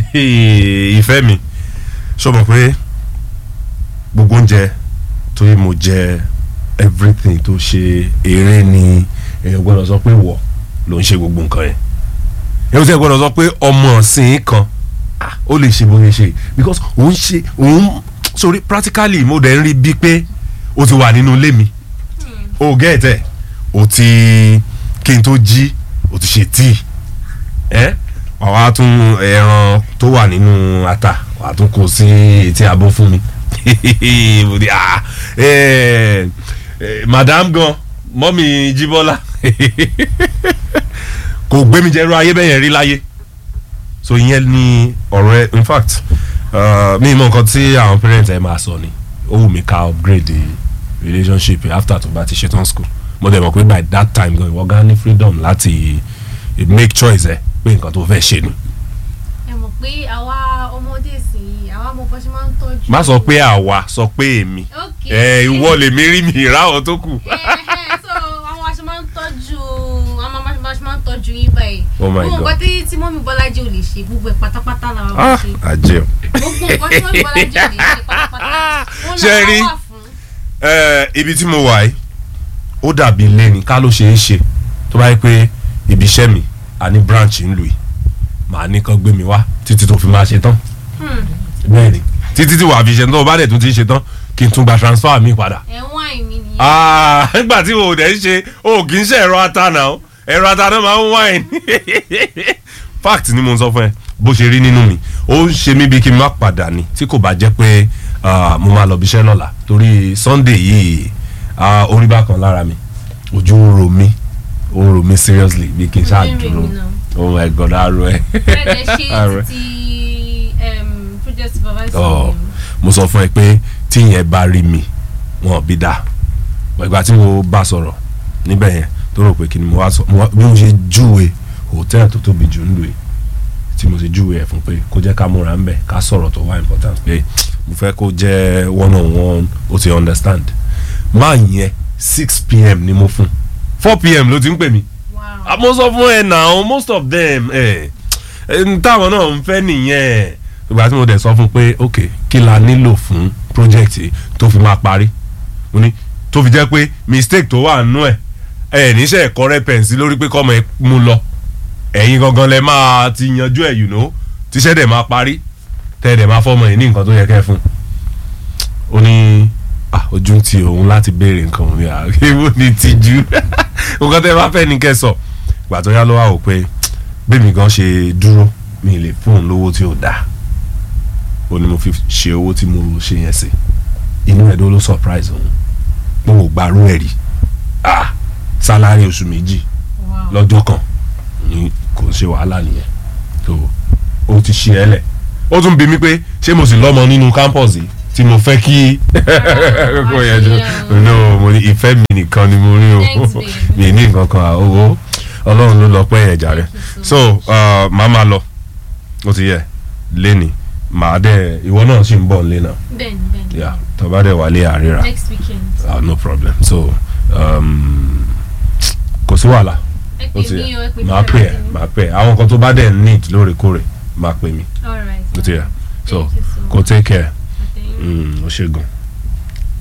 ìfẹ́ mi ṣó mọ̀ pé gbogbo oúnjẹ torí mo jẹ everything tó ṣe eré ni èèyàn gbọ́dọ̀ sọ pé wọ̀ ló ń ṣe gbogbo nǹkan yẹn èèyàn sì gbọ́dọ̀ sọ pé ọmọ ọ̀sìn kan ah, ó lè ṣe bóyá ṣe because òun ṣe òun sorry practically mo dẹ̀ ń rí bíi pé o ti wà nínú ilé mi o gẹ́ẹ̀tẹ̀ o ti kí n tó jí o ti ṣe tíì ẹ́ wàá wá tún ẹran tó wà nínú ata wàá tún kó sí etí abọ́ fún mi mo di ah eh, eh, madam gan mọ́mí jíbọ́lá kò gbé mi jẹ́rú ayé bẹ́yẹn rí láyé so ìyẹn ni ọ̀rọ̀ ẹ in fact uh, mi mọ nǹkan tí àwọn parents ẹ máa sọ ni ó wù mí ká upgrade the relationship after tó bá ti ṣetán school mo dẹ̀ mọ̀ pé by that time gan ìwọ gan ní freedom láti make choice ẹ pé nǹkan tó fẹ́ ṣe ni ẹ mọ̀ pé àwa ọmọdé sì àwa mọ̀ bọ́ ṣe máa ń tọ́jú. má sọ pé àwa sọ pé èmi ok ẹ ìwọ lèmi rí mi ìráwọ̀ tó kù. Ẹhẹ́, so àwọn aṣọ máa ń tọ́jú àwọn aṣọ aṣọ máa ń tọ́jú yín báyìí. Oh my gbogbo God. nǹkan tí tí mọ́mí Bọ́lájí ò lè ṣe gbogbo ẹ̀ pátápátá làwọn máa ah ṣe. àjẹ gbogbo nǹkan tí mọ́mí Bọ́lájí ò lè ṣe pátápátá. wọn Ṣé ẹ rí? làwọn wà fún. ẹ ibi tí mo wà yìí ó dàbí ilé ni ká ló ṣe é ṣe tó bá yẹ pé ibi iṣẹ́ mi a ní branch ń lù yìí màá ní kán gbé mi wá títí tó fi máa ṣe tán bẹ́ẹ̀ ni títí tí wàá fi ṣe tán tó bá dẹ̀ tún ti ṣe tán kí n tún gba transfer mi padà. ẹ̀wọ̀n àìmí nìyẹn. Ah, nígbà tí o dẹ̀ ń ṣe o kì í ṣe ẹ̀rọ ata náà ẹ̀rọ ata náà máa ń wáìn fact ni mo ń sọ fún ẹ bó ṣe rí nínú mi ó ń ṣe mí bí kí n má padà ní tí kò bá jẹ́ pé ah, mo máa lọ bíṣẹ́ lọ́la torí Sunday yìí ah, orí bá kan lára mi ojú ń ro mí ó ń ro mí seriously bí kí n ṣáà Ojú ń ro dúró mí náà. oh my god arọ ẹ. bẹ́ẹ̀ Arọ ṣe ẹ. títí em, project supervisor Ọ, mi. mo sọ fún ẹ pé tí ìyẹn bá rí mi wọn ò bí dáa ìgbà tí mo bá sọ̀rọ̀ níbẹ̀ yẹn tó rò pé kí ni mo wá sọ mo wá- bí mo ṣe júwe hòtẹ́ẹ̀lì tó tóbi jù ń lò yìí tí mo ṣe júwe ẹ̀ fún pé kó jẹ́ ká múra ń bẹ̀ ká sọ̀rọ̀ tó wá important pé mo fẹ́ kó jẹ́ one on one ó ti understand máa yẹn six pm ni mo fún four pm ló ti ń pè mí Wow. Ah, mo sọ fún ẹ now most of them ẹ ẹ táwọn náà ń fẹ́ nìyẹn ìgbà tí mo dẹ̀ sọ fún pé ok kí la nílò fún project yìí tó fi máa parí mo ní tó fi jẹ́ pé mistake tó wà nínú ẹ̀ ẹ níṣẹ́ ẹ̀kọ́ rẹ pẹ̀nsì lórí pé kọ́mọ ẹ mú lọ ẹ̀yin gangan lẹ máa ti yanjú ẹ̀ you know tíṣẹ́ dẹ̀ máa parí tẹ́ ẹ dẹ̀ máa fọ́mọ yìí ní nǹkan tó yẹ kẹ́ ẹ fún ó ní ah, ojú ń ti òun láti béèrè nǹkan òun ní àgbéwò ní tìjú nǹkan tẹ́ ẹ bá fẹ́ ní kẹ́ ẹ sọ ìgbà tó yá ló wà ó pé bẹ́ẹ̀mi gan ṣe dúró mi lè fún òun lówó tí ò dáa ó ní mo fi ṣe owó tí mo ṣe yẹn sí inú ẹ̀ ló ló surprise òun mo ò gbàrú ẹ̀ rí ah sálárì oṣù méjì Wow. lọ́jọ́ kan ni kò ṣe wàhálà nìyẹn tó o ti ṣe ẹ lẹ̀ ó tún bi mí pé ṣé mo sì lọ́mọ nínú campus yìí tí mo fẹ́ kí kókó yẹn jọ no mo ní ìfẹ́ mi nìkan ni mo rí o Thanks, babe. mi ní nǹkan kan owó ọlọ́run ló lọ pẹ́ yẹn jàre so uh, màá máa lọ ó ti yẹ lẹ́ni màá dẹ̀ ìwọ náà sì ń bọ̀ nílé náà bẹ́ẹ̀ni bẹ́ẹ̀ni. yeah tó bá dẹ̀ wálé àríra next weekend. ah, no problem so um, kò sí wàhálà ẹ ó pè ti mí o ẹ yẹ pè mí máa pè ẹ láti ní. máa pè ẹ àwọn nǹkan tó bá dẹ̀ need lóòrèkóòrè máa pè mí all right. ó ti yẹ so Thank you so kò take care Thank you. mm, ó ṣe gan.